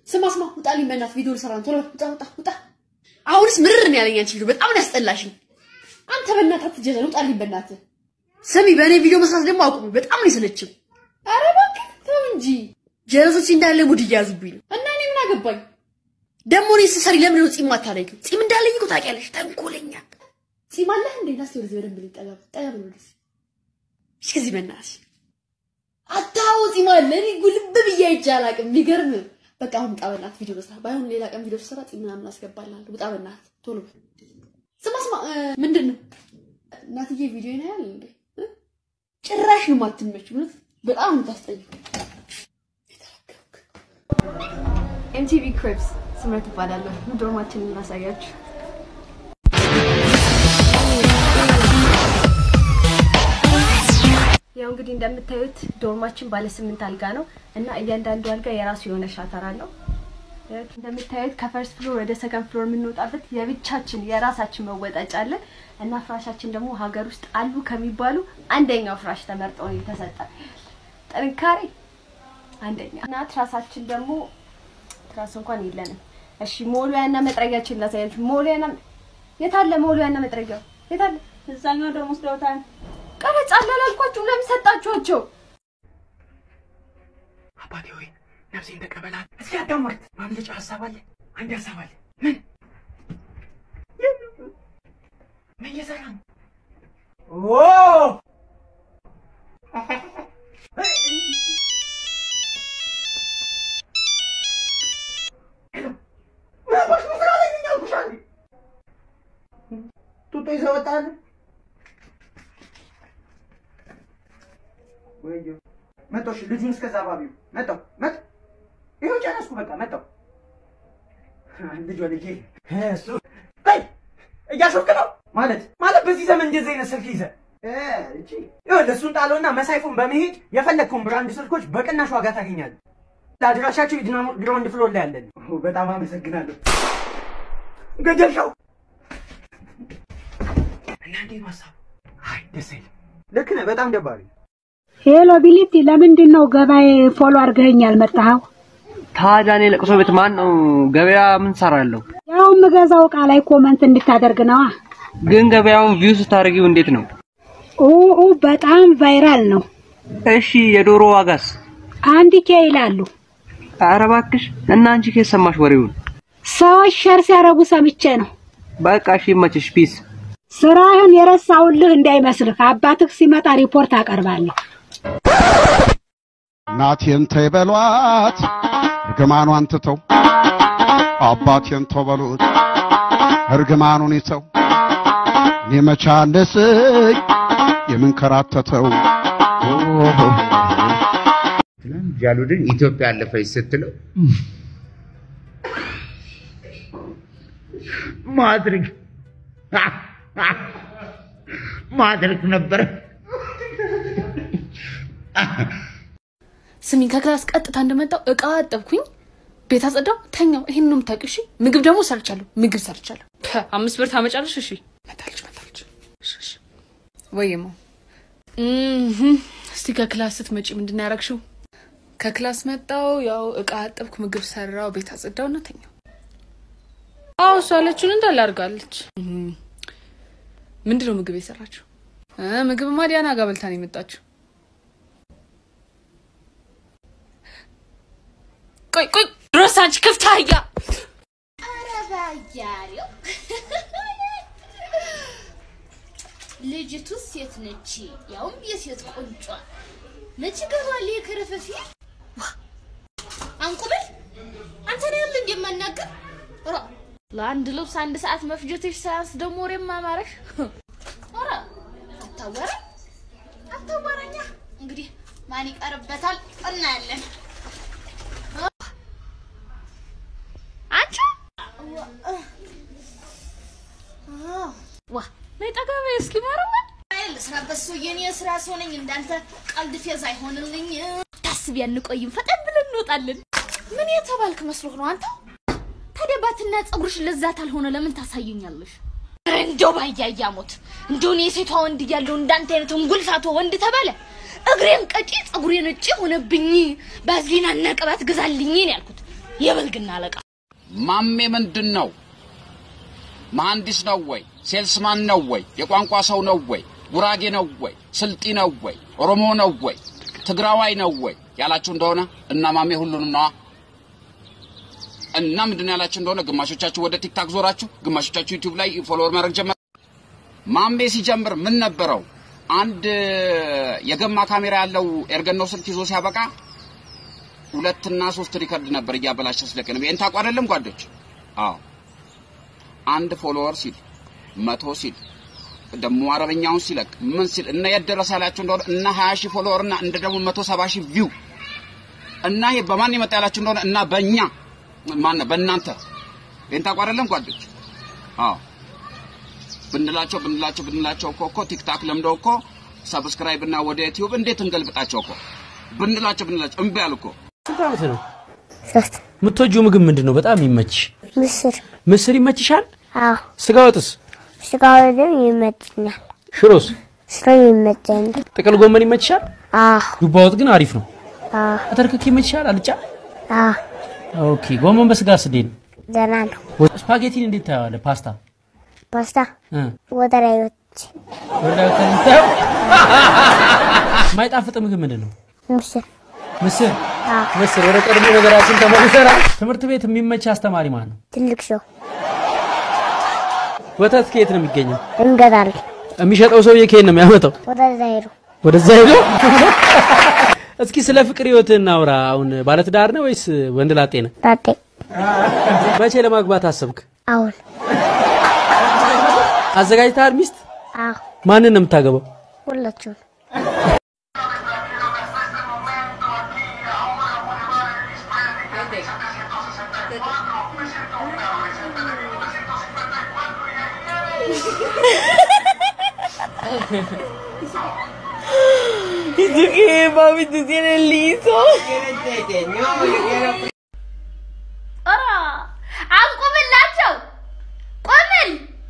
ስማ ስማ፣ ውጣልኝ በእናትህ ቪዲዮ ልሰራ ነው። ቶሎ ውጣ ውጣ ውጣ። አሁንስ ምርር ነው ያለኝ አንቺ ቪዲዮ በጣም ነው ያስጠላሽኝ። አንተ በእናትህ አትጀዘን፣ ውጣልኝ በእናትህ። ስሚ፣ በእኔ ቪዲዮ መስራት ደግሞ አቁሚ፣ በጣም ነው የሰለችው። ኧረ እባክህ ተው እንጂ ጀለሶች እንዳለ ሙድ እያያዙብኝ ነው። እና እኔ ምን አገባኝ ደግሞ እኔ ስሰሪ ለምን ነው ጺም አታለይም? ጺም እንዳለኝ እኮ ታውቂያለሽ። ተንኮለኛ ጺም አለህ እንዴ? ናስቲ ወደዚህ በደንብ ልጠጋ ጠጋ ብሎ ወደዚህ እሺ፣ ከዚህ በእናትሽ አታው ጺም አለ። እኔ ጉልብ ብዬ አይቼ አላውቅም። የሚገርም በቃ አሁን ውጣ በእናትህ ቪዲዮ መስራት። ባይሆን ሌላ ቀን ቪዲዮ ስሰራ ጺም ምናምን አስገባልሃለሁ። ውጣ በእናትህ ቶሎ። ስማ ስማ፣ ምንድን ነው እናትዬ ቪዲዮ ይናያል እንዴ? ጭራሽ ነው የማትመች። እውነት በጣም ነው የምታስጠይው። ኤምቲቪ ክሪፕስ ስምረት እባላለሁ። ዶርማችንን እናሳያችሁ። ያው እንግዲህ እንደምታዩት ዶርማችን ባለ ስምንት አልጋ ነው እና እያንዳንዱ አልጋ የራሱ የሆነ ሻተር አለው። እንደምታዩት ከፈርስት ፍሎር ወደ ሰከንድ ፍሎር የምንወጣበት የብቻችን የራሳችን መወጣጫ አለ እና ፍራሻችን ደግሞ ሀገር ውስጥ አሉ ከሚባሉ አንደኛው ፍራሽ ተመርጦ ነው የተሰጠ። ጥንካሬ አንደኛ እና ትራሳችን ደግሞ ትራስ እንኳን የለንም። እሺ ሞሉያና መጥረጊያችን ላሳያችሁ። ሞሉያና የታለ? ሞሉያና መጥረጊያው የታለ? እዛኛው ደግሞ ወስደውታል። ቀረጻ አላልኳችሁ? ለምን ሰጣችኋቸው? አባቴ ሆይ ነፍሴን ተቀበላት። እስኪ አዳምጥ። ማምለጫ ሀሳብ አለ። አንድ ሀሳብ አለ። ምን ምን እየሰራ ነው? ኦ ጡጦ ይዘህ ወጣህ? ወይዬ መጣሁ። እሺ ልጁን እስከዛ ባቢው መጣሁ መጣሁ። ይኸው ጨረስኩ። በቃ መጣሁ። ልጅ ወልጄ እሱ በይ እያሾፍክ ነው ማለት ማለት በዚህ ዘመን እንደዚህ አይነት ስልክ ይዘህ እቺ ይኸውልህ እሱን ጣለውና መሳይፉን በመሄድ የፈለግከውን ብራንድ ስልኮች በቅናሽ ዋጋ ታገኛለህ። ለአድራሻቸው ግራውንድ ፍሎር ላይ ያለን። በጣም አመሰግናለሁ። ገደልሻው እና እንዴት ነው ሀሳቡ? አይ ደስ አይልም። ልክ ነህ። በጣም ደባሪ ሄሎ ቢሊቲ፣ ለምንድን ነው ገበያ ፎሎ አድርገኸኝ ያልመጣኸው? ታዲያ እኔ ለቅሶ ቤት ማን ነው ገበያ ምን ሰራለሁ? ያው የምገዛው እቃ ላይ ኮመንት እንድታደርግ ነዋ። ግን ገበያውን ቪው ስታደርጊው እንዴት ነው? ኡ በጣም ቫይራል ነው። እሺ የዶሮ ዋጋስ? አንድ ኬ ይላሉ። ኧረ እባክሽ እና አንቺ ከየት ሰማሽ ወሬውን? ሰዎች ሸር ሲያረጉ ሰምቼ ነው። በቃ እሺ ይመችሽ። ፒስ። ስራህን የረሳውልህ እንዳይመስልህ። አባትህ ሲመጣ ሪፖርት አቀርባለሁ። እናቴን ተይ በሏት እርግማኗን ትተው አባቴን ተው በሉት እርግማኑን ይተው እኔ መቻለስኝ የምንከራተተው ጃሉድን ኢትዮጵያ አለፈች ስትለው ማድረግ ማድረግ ነበረ። ስሚኝ ከክላስ ቀጥታ እንደመጣው እቃ አጠብኩኝ፣ ቤት አጸዳው፣ ተኛው። ይሄን ነው የምታውቂው? እሺ ምግብ ደግሞ ሰርቻለሁ። ምግብ ሰርቻለሁ። ፐ፣ አምስት ብር ታመጫለሽ? እሺ መጣለች መጣለች። እሺ እሺ። ወይማ እህ እስቲ ከክላስ ስትመጪ ምንድን ነው ያደረግሽው? ከክላስ መጣው፣ ያው እቃ አጠብኩ፣ ምግብ ሰራው፣ ቤት አጸዳው እና ተኛው። አዎ እሷ ያለችውን እንዳለ አድርጋለች። እህ ምንድን ነው ምግብ የሰራችው? እ ምግብማ ዲያና ጋር በልታ ነው የመጣችው። ቆይ ቆይ ድሮስ አንቺ ክፍት አህያ ኧረ ባያሌው ልጅቱ ሴት ነች፣ ያውም የሴት ቁንጯ መች ገባል የከረፈፊ አንቁብል አንተ ነው ያለ እንደማናገር ራ ለአንድ ልብስ አንድ ሰዓት መፍጀትሽ ሳያንስ ደግሞ ወሬ ማማረሽ ራ አታወራ አታወራኛ እንግዲህ ማን ይቀርበታል እናያለን። አንቺ ዋ ነይ ጠጋ በይ እስኪ ማረማ ልስራበት ሰው የኔ ስራ ሰው ነኝ። እንዳንተ ቀልድ ፌዝ አይሆንልኝ። ታስቢ አንቆይም፣ ፈጠን ብለን እንወጣለን። ምን የተባልክ መስሎህ ነው አንተ? ታዲያ ባትና ፀጉርሽ ለዛት አልሆነ ለምን ታሳዩኛለሽ? ኧረ እንደው ባያያሞት እንደው እኔ የሴቷ ወንድ እያለሁ እንዳንተ አይነት እንጉልፋቶ ወንድ ተባለ። እግሬን ቀጪ ፀጉሬን ነጭ ሆነብኝ፣ ባዝሊናና ቅባት ግዛልኝ ነው ያልኩት። የብልግና አለቃ ማሜ ምንድን ነው? መሐንዲስ ነው ወይ? ሴልስማን ነው ወይ? የቋንቋ ሰው ነው ወይ? ጉራጌ ነው ወይ? ስልጢ ነው ወይ? ኦሮሞ ነው ወይ? ትግራዋይ ነው ወይ ያላችሁ እንደሆነ እና ማሜ ሁሉንም ነዋ። እና ምንድን ነው ያላችሁ እንደሆነ ግማሾቻችሁ ወደ ቲክታክ ዞራችሁ፣ ግማሾቻችሁ ዩቲዩብ ላይ ፎሎወር ማድረግ ጀመር። ማሜ ሲጀምር ምን ነበረው? አንድ የገማ ካሜራ ያለው ኤርገኖ ስልክ ይዞ ሲያበቃ ሁለትና ሶስት ሪከርድ ነበር እያበላሸ ስለቅ ነው። ይሄን ታውቁ አይደለም ጓዶች? አዎ አንድ ፎሎወር ሲል መቶ ሲል ደግሞ አረበኛውን ሲለቅ ምን ሲል እና የት ደረሰ ያላችሁ እንደሆነ እና 20 ሺህ ፎሎወር እና እንደ ደግሞ 170 ሺህ ቪው እና ይሄ በማን የመጣ ያላችሁ እንደሆነ እና በእኛ ማን ነው በእናንተ ይሄን ታውቁ አይደለም ጓዶች? አዎ ብንላቸው ብንላቸው ብንላቸው እኮ እኮ ቲክታክ ለምደው እኮ ሰብስክራይብ እና ወደ ዩቲዩብ እንዴት እንገልብጣቸው እኮ ብንላቸው ብንላቸው እምቢ አሉ እኮ። ስንት ዓመት ነው? የምትወጂው ምግብ ምንድን ነው? በጣም ይመችሽ? ምስር ምስር ይመችሻል? አዎ ስጋ ወጥስ? ስጋ ወደም ይመችኛል ሽሮስ? ሽሮ ይመቸኛል ጥቅል ጎመን ይመችሻል? አዎ ዱባ ወጥ ግን አሪፍ ነው። አዎ አተርክክ ይመችሻል? አልጫ? አዎ ኦኬ። ጎመን በስጋስ እንዴት ነው? ደህና ነው ስፓጌቲን እንዴት ታየዋለህ? ፓስታ ፓስታ እ ወደ ላይ ወጥቼ ወደ ከምታየው የማይጣፍጥ ምግብ ምንድን ነው? ምስር ምስር አዎ ምስር። ወደ ቀድሞ ነገራችን ተመልሰናል። ትምህርት ቤት የሚመች አስተማሪ ማን ነው? ትልቅ ሰው ወተት ከየት ነው የሚገኘው? እንገዛለን የሚሸጠው ሰውዬ ከየት ነው የሚያመጣው? ወደዛ ሄዱ ወደዛ ሄዶ እስኪ ስለ ፍቅር ህይወት እናውራ። አሁን ባለትዳር ነው ወይስ ወንድ ላጤ ነህ? ላጤ መቼ ለማግባት አሰብክ? አሁን አዘጋጅተሃል ሚስት? አዎ ማንን ነው የምታገባው? ሁላችሁም ¿Y tú qué, papi? ¿Tú tienes liso? ኧረ አቁምላቸው! ቆምል!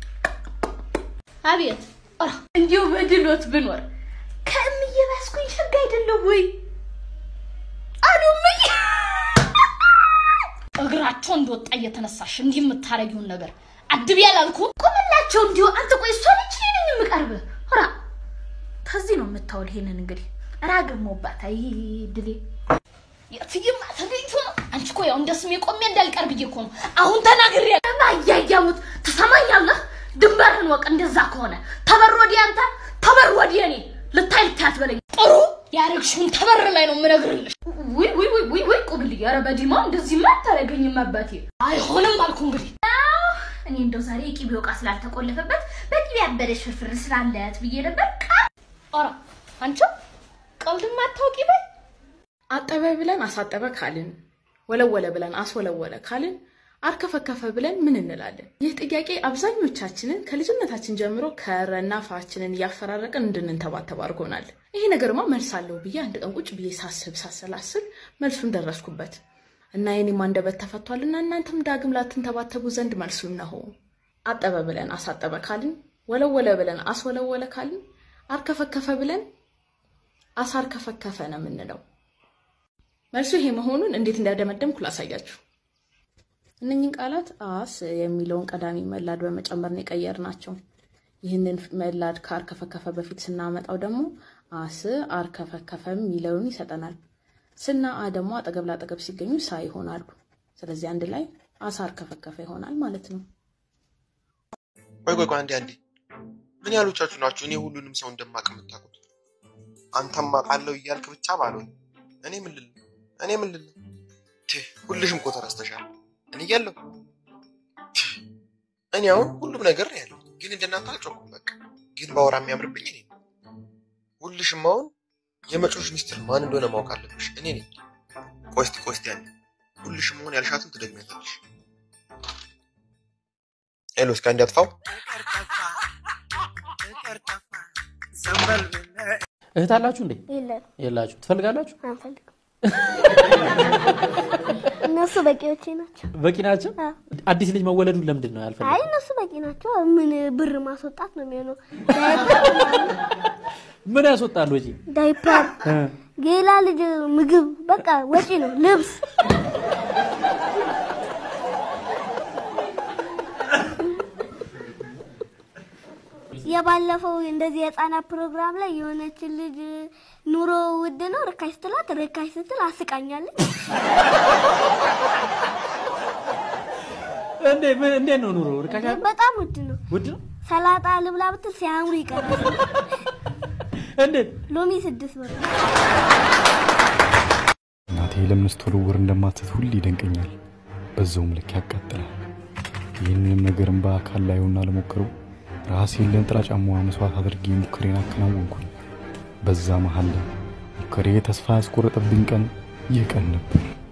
አቤት! ኧረ እንዲሁ በድሎት ብኖር ከእምዬ ባስኩኝ ሸጋ አይደለሁ ወይ? አሉ እምዬ! እግራቸው እንደወጣ እየተነሳሽ እንዲህ የምታረጊውን ነገር አድብ ያላልኩም። ቆምላቸው እንዲሁ አንተ ቆይ እሷ ነች እኔ ነኝ የምቀርብህ? ኧረ ከዚህ ነው የምታወል። ይሄንን እንግዲህ ራገሞባት አይ ድሌ የትይማ ተገኝቶ ነው። አንቺ እኮ ያው እንደ ስሜ ቆሜ እንዳልቀር ብዬ እኮ ነው አሁን ተናግሬ ማያያሙት ትሰማኛለህ? ድንበርህን ወቅ። እንደዛ ከሆነ ተበር ወዲያ አንተ ተበር ወዲያ እኔ ልታይ ልታይ አትበለኝ። ጥሩ ያረግሽውን ተበር ላይ ነው የምነግርልሽ። ውይ ውይ ውይ ውይ ውይ ቁብልዬ፣ ኧረ በዲማ እንደዚህማ አታረገኝም አባቴ። አይሆንም አልኩ እንግዲህ እኔ እንደው ዛሬ የቂቤ ዕቃ ስላልተቆለፈበት በቂቤ ያበደች ፍርፍር ስላለት ብዬ ነበር። ኧረ አንቺ ቀልድማ አታውቂ በይ አጠበ ብለን አሳጠበ ካልን፣ ወለወለ ብለን አስወለወለ ካልን፣ አርከፈከፈ ብለን ምን እንላለን? ይህ ጥያቄ አብዛኞቻችንን ከልጅነታችን ጀምሮ ከረና ፋችንን እያፈራረቅን እንድንንተባተብ አድርጎናል። ይሄ ነገርማ መልስ አለው ብዬ አንድ ቀን ቁጭ ብዬ ሳስብ ሳሰላስል መልሱን ደረስኩበት እና የኔም አንደበት ተፈቷልና እናንተም ዳግም ላትንተባተቡ ዘንድ መልሱ እነሆ። አጠበ ብለን አሳጠበ ካልን፣ ወለወለ ብለን አስወለወለ ካልን፣ አርከፈከፈ ብለን አሳርከፈከፈ ነው የምንለው። መልሱ ይሄ መሆኑን እንዴት እንዳደመደምኩ ላሳያችሁ። እነኝህን ቃላት አስ የሚለውን ቀዳሚ መላድ በመጨመር ነው የቀየርናቸው። ይህንን መላድ ከአርከፈከፈ በፊት ስናመጣው ደግሞ አስ አርከፈከፈ የሚለውን ይሰጠናል። ስና አ ደግሞ አጠገብ ላጠገብ ሲገኙ ሳ ይሆናሉ። ስለዚህ አንድ ላይ አሳ አርከፈከፈ ይሆናል ማለት ነው። ቆይ ቆይ ቆይ አንዴ አንዴ፣ ምን ያህሎቻችሁ ናችሁ እኔ ሁሉንም ሰው እንደማቅ የምታውቁት? አንተም አውቃለሁ እያልክ ብቻ ባልሆን እኔ ምን ልል እኔ ምን ልል ትህ፣ ሁልሽም እኮ ተረስተሻል። እኔ እያለሁ ትህ፣ እኔ አሁን ሁሉም ነገር ነው ያለው፣ ግን እንደናንተ አልጮኩም። በቃ ግን ባወራ የሚያምርብኝ እኔ ነው። ሁልሽም አሁን የመጮሽ ሚስጥር ማን እንደሆነ ማወቅ አለብሽ። እኔ ነኝ። ቆይ እስቲ ቆይ እስቲ ያለ ሁልሽም አሁን ያልሻትን ትደግሚያታለሽ። ሄሎ፣ እስኪ አንዴ አጥፋው። እህት አላችሁ እንዴ? የለም የላችሁ። ትፈልጋላችሁ? አንፈልግም። እነሱ በቂዎቼ ናቸው። በቂ ናቸው። አዎ። አዲስ ልጅ መወለዱን ለምንድን ነው አይ ያልፈልግ? እነሱ በቂ ናቸው። ምን ብር ማስወጣት ነው የሚሆነው? ምን ያስወጣል ወጪ? ዳይፐር፣ እ፣ ሌላ ልጅ ምግብ፣ በቃ ወጪ ነው። ልብስ የባለፈው እንደዚህ የህፃናት ፕሮግራም ላይ የሆነችን ልጅ ኑሮ ውድ ነው ርካሽ ስትላት ርካሽ ስትል አስቃኛለች። እንዴ ምን እንዴት ነው ኑሮ ርካሽ አይደል? በጣም ውድ ነው። ውድ ነው ሰላጣ ልብላ ብትል ሲያምሩ ይቀራል። እንዴት ሎሚ ስድስት ብር። እናቴ ለምን ስትወረውር እንደማትት ሁሌ ይደንቀኛል። በዛውም ልክ ያቃጥላል። ይህንንም ነገርን በአካል ላየውና ለሞክረው ራሴን ለንጥላ ጫማዋ መስዋዕት አድርጌ ሙከሬን አከናወንኩኝ። በዛ መሀል ላይ ሙከሬ ተስፋ ያስቆረጠብኝ ቀን ይህ ቀን ነበር።